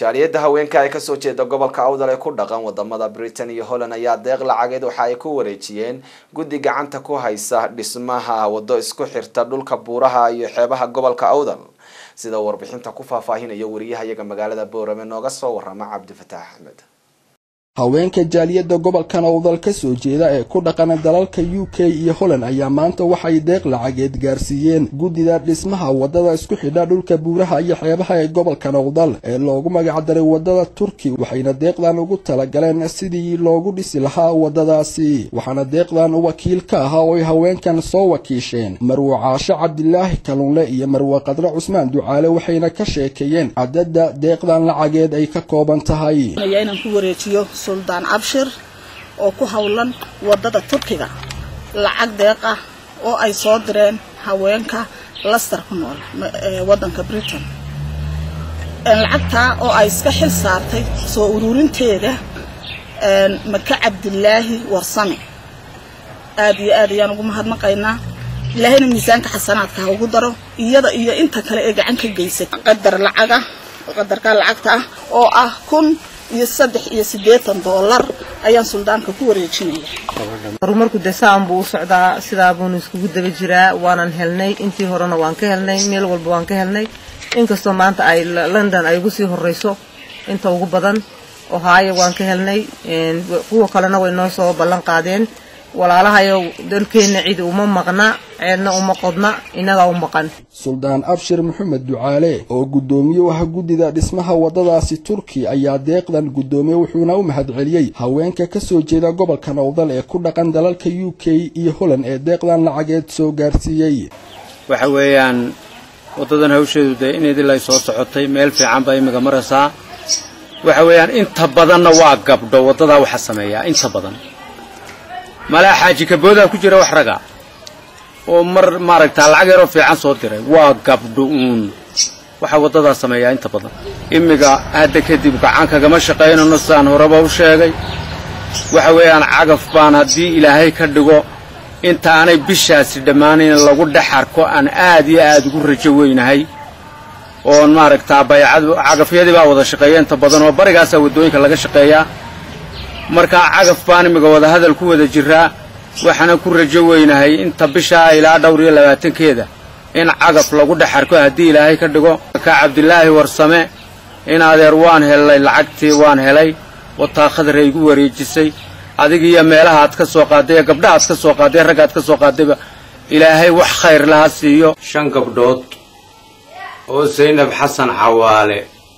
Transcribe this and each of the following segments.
jaaliyadda haweenka ay kasoo jeeda gobolka awdal ee ku dhaqan wadamada britain iyo holland ayaa deeq lacageed waxa ay ku wareejiyeen guddi gacanta ku haysa dhismaha wado isku xirta dhulka buuraha iyo xeebaha gobolka awdal sida warbixinta ku faahfaahinayo wariyahayaga magaalada boorame nooga soo warama cabdifataax axmed haweenka jaaliyadda gobolkan awdal ka soo jeeda ee ku dhaqana dalalka u k iyo holland ayaa maanta waxay deeq lacageed gaarsiiyeen guddida dhismaha wadada isku xidha dhulka buuraha iyo xeebaha ee gobolkan awdal ee loogu magacdaray wadada turki waxayna deeqdan ugu talagaleen sidii loogu dhisi lahaa wadadaasi waxaana deeqdan wakiil ka ahaa oo ay haweenkan soo wakiisheen marwe caashe cabdilaahi kalunle iyo marwe qadre cusmaan ducaale waxayna ka sheekeeyeen cadadda deeqdan lacageed ay ka kooban tahay suldaan cabshir oo ku howlan wadada turkiga lacag deeq ah oo ay soo direen haweenka laster ku nool wadanka britain lacagtaa oo ay iska xil saartay soo ururinteeda maka cabdilaahi warsame aad iyo aad ayaan ugu mahadnaqaynaa ilaahayna miisaanka xasanaadka ha ugu daro iyada iyo inta kale ee gacan ka geysay qadar lacaga qadarka lacagta ah oo ah kun iyo saddex iyo siddeetan doolar ayaan suldaanka ku wareejinaya horumarku dee saan buu u socdaa sidaa buunu iskugu daba jiraa waanan helnay intii horena waan ka helnay meel walba waan ka helnay inkastoo maanta ay london ay ugu sii horeyso inta ugu badan ohaayo waan ka helnay kuwa kalena way noo soo ballan qaadeen walaalahayo dalkeenna cid uma maqna ceedna uma qodna innagaa u maqan suldaan abshir maxamed ducaale oo guddoomiye u ah guddida dhismaha waddadaasi turki ayaa deeqdan guddoomiye wuxuuna u mahadceliyey haweenka ka soo jeeda gobolka nowdal ee ku dhaqan dalalka u k iyo holland ee deeqdan lacageed soo gaarsiiyey waxa weeyaan waddadan hawsheedu dee inidilay soo socotay meel fiican baa imika maraysaa waxa weeyaan inta badanna waa gabdho waddadaa waxa sameeyaa inta badan malaa xaaji kaboodaa ku jira wax raga oo mar maaragtaa lacag yaroo fiican soo diray waa gabdho uun waxaa waddadaa sameeyaa inta badan imiga hadda kadib gacan kagama shaqaynano sidaan horeba u sheegay waxa weeyaan cagaf baan haddii ilaahay ka dhigo intaanay bishaasi dhammaanayn lagu dhex arko aan aad iyo aad ugu rajo weynahay oon maaragtaa baycad cagafyadii baa wada shaqeeya inta badan oo barigaasaa waddooyinka laga shaqeeyaa markaa cagaf baan imiga wadahadal ku wada jiraa waxaana ku rajo weynahay inta bishaa ilaa dhowr iyo labaatankeeda in cagaf lagu dhex arko haddii ilaahay ka dhigo ka cabdilaahi warsame in adeer waan helay lacagtii waan helay wataa khadray igu wareejisay adig iyo meelaha aad ka soo qaaday ee gabdhaha aad ka soo qaaday ragga aad ka soo qaadayba ilaahay wax khayr laha siiyo shan gabdhood oo saynab xasan cawaale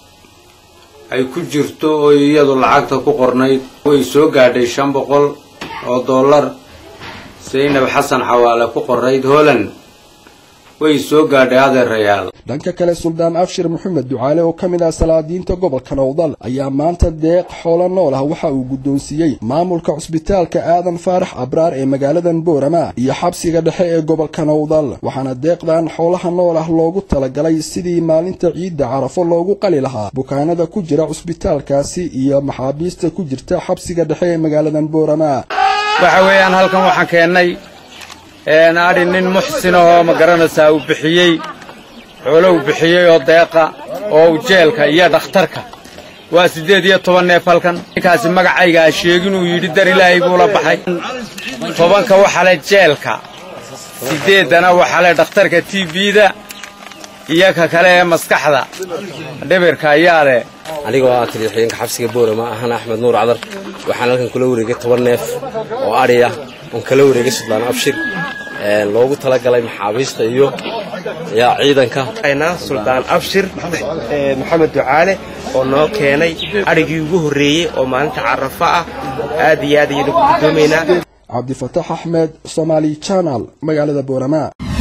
ay ku jirto oo iyadu lacagta ku qornayd way soo gaadhay shan boqol oo dollar saynab xasan xawaale ku qorayd holland way soo gaadhay adeerayaal dhanka kale suldaan abshir maxamed ducaale oo ka mid ah salaadiinta gobolka nowdal ayaa maanta deeq xoolo nool ah waxa uu guddoonsiiyey maamulka cusbitaalka aadan faarax abraar ee magaaladan boorama iyo xabsiga dhexe ee gobolka nowdal waxaana deeqdan xoolaha nool ah loogu talagalay sidii maalinta ciidda carafo loogu qali lahaa bukaanada ku jira cusbitaalkaasi iyo maxaabiista ku jirta xabsiga dhexe ee magaaladan boorama waxa weeyaan halkan waxaan keennay adhi nin muxsin ahoo ma garanaysaa uu bixiyey xoolo uu bixiyey oo deeqa oo u jeelka iyo dhakhtarka waa siddeed iyo toban neef halkan ninkaasi magacaygaa sheegin uu yidhi dar ilaahay buu la baxay tobanka waxaa le jeelka siddeeddana waxaa le dhakhtarka t b-da iyo ka kale ee maskaxda dhibirka ayaa leh anigoo ah taliixiyeenka xabsiga boorama ahana axmed nuur cadar waxaan halkan kula wareegay toban neef oo adhi ah oon kala wareegay suldaan abshir loogu talagalay maxaabiista iyo yaa ciidanka suldaan abshir maxamed ducaale oo noo keenay adhigii ugu horreeyey oo maalinta carafo ah aad iyo aad ayaynu ku guddoomaynaa cabdifataax axmed somaali janal magaalada boorama